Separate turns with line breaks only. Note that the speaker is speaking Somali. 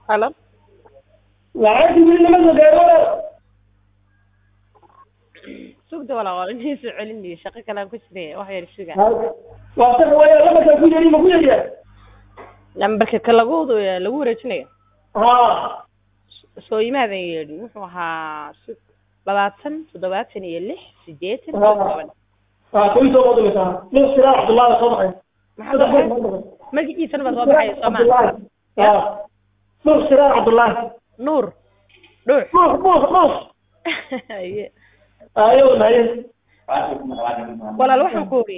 halo
lacagtii weli lama soo gaaro walaal
sugda walaa waa inii soo celinayo shaqo kalaan ku jiray wax yar suga
waa sax weya lamarkaa ku yari ma ku yaryaa
lambarka ka lagu lagu wareejinayo
ha
soo imaadan yeedhin wuxuu ahaa sug labaatan toddobaatan iyo lix sideetan
Ha.
iyo toban
ha kuwii soo badinaysaa nin siraa cabdullaahi soo baxay
maxaa soo baxay magaciisana baa soo baxaya soo maa
cabdullaahi ha nuur siraa cabdullaahi
nuur dhuux
nuur nuur nuur
Haye.
ayo naye
walaal waxaan ku